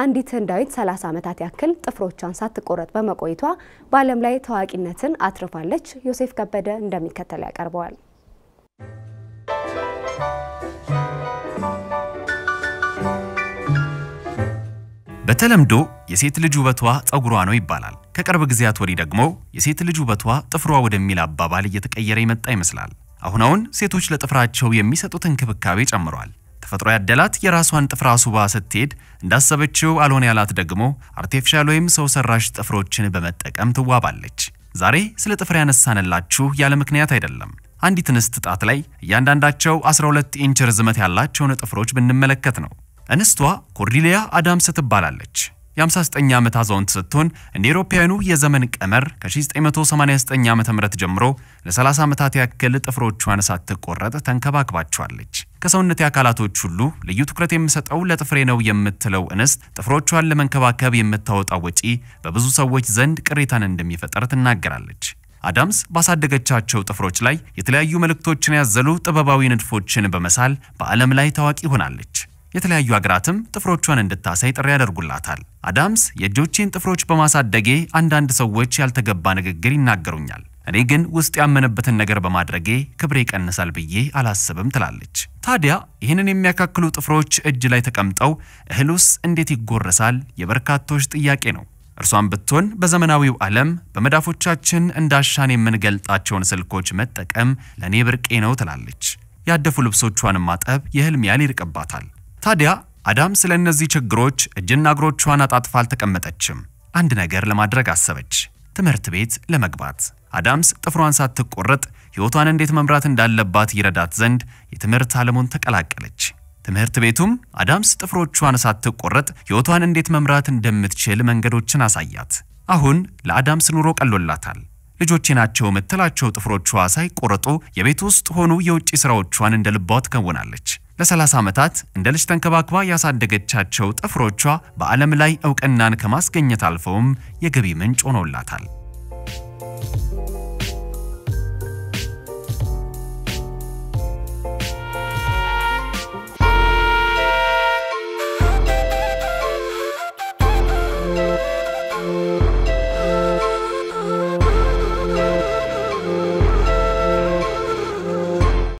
አንዲት ህንዳዊት 30 ዓመታት ያክል ጥፍሮቿን ሳትቆረጥ በመቆየቷ በዓለም ላይ ታዋቂነትን አትርፋለች። ዮሴፍ ከበደ እንደሚከተል ያቀርበዋል። በተለምዶ የሴት ልጅ ውበቷ ጸጉሯ ነው ይባላል። ከቅርብ ጊዜያት ወዲህ ደግሞ የሴት ልጅ ውበቷ ጥፍሯ ወደሚል አባባል እየተቀየረ የመጣ ይመስላል። አሁን አሁን ሴቶች ለጥፍራቸው የሚሰጡት እንክብካቤ ጨምሯል። ተፈጥሮ ያደላት የራሷን ጥፍር አስውባ ስትሄድ እንዳሰበችው አልሆን ያላት ደግሞ አርቴፊሻል ወይም ሰው ሰራሽ ጥፍሮችን በመጠቀም ትዋባለች። ዛሬ ስለ ጥፍር ያነሳንላችሁ ያለ ምክንያት አይደለም። አንዲት እንስት ጣት ላይ እያንዳንዳቸው 12 ኢንች ርዝመት ያላቸውን ጥፍሮች ብንመለከት ነው። እንስቷ ኮርዲሊያ አዳምስ ትባላለች። የ59 ዓመት አዛውንት ስትሆን እንደ አውሮፓውያኑ የዘመን ቀመር ከ1989 ዓ.ም ጀምሮ ለ30 ዓመታት ያክል ጥፍሮቿን ሳትቆረጥ ተንከባክባቸዋለች። ከሰውነት አካላቶች ሁሉ ልዩ ትኩረት የምሰጠው ለጥፍሬ ነው የምትለው እንስት ጥፍሮቿን ለመንከባከብ የምታወጣው ወጪ በብዙ ሰዎች ዘንድ ቅሬታን እንደሚፈጠር ትናገራለች። አዳምስ ባሳደገቻቸው ጥፍሮች ላይ የተለያዩ መልእክቶችን ያዘሉ ጥበባዊ ንድፎችን በመሳል በዓለም ላይ ታዋቂ ሆናለች። የተለያዩ ሀገራትም ጥፍሮቿን እንድታሳይ ጥሪ ያደርጉላታል። አዳምስ የእጆቼን ጥፍሮች በማሳደጌ አንዳንድ ሰዎች ያልተገባ ንግግር ይናገሩኛል፣ እኔ ግን ውስጥ ያመነበትን ነገር በማድረጌ ክብሬ ይቀንሳል ብዬ አላስብም ትላለች። ታዲያ ይህንን የሚያካክሉ ጥፍሮች እጅ ላይ ተቀምጠው እህሉስ እንዴት ይጎረሳል? የበርካቶች ጥያቄ ነው። እርሷን ብትሆን በዘመናዊው ዓለም በመዳፎቻችን እንዳሻን የምንገልጣቸውን ስልኮች መጠቀም ለእኔ ብርቄ ነው ትላለች። ያደፉ ልብሶቿን ማጠብ የህልም ያህል ይርቅባታል። ታዲያ አዳም ስለ እነዚህ ችግሮች እጅና እግሮቿን አጣጥፋ አልተቀመጠችም። አንድ ነገር ለማድረግ አሰበች፣ ትምህርት ቤት ለመግባት። አዳምስ ጥፍሯን ሳትቆረጥ ሕይወቷን እንዴት መምራት እንዳለባት ይረዳት ዘንድ የትምህርት ዓለሙን ተቀላቀለች። ትምህርት ቤቱም አዳምስ ጥፍሮቿን ሳትቆረጥ ሕይወቷን እንዴት መምራት እንደምትችል መንገዶችን አሳያት። አሁን ለአዳምስ ኑሮ ቀሎላታል። ልጆቼ ናቸው የምትላቸው ጥፍሮቿ ሳይቆረጡ የቤት ውስጥ ሆኑ የውጭ ሥራዎቿን እንደ ልቧ ትከውናለች። ለ30 ዓመታት እንደ ልጅ ተንከባክባ ያሳደገቻቸው ጥፍሮቿ በዓለም ላይ ዕውቅናን ከማስገኘት አልፈውም የገቢ ምንጭ ሆኖላታል።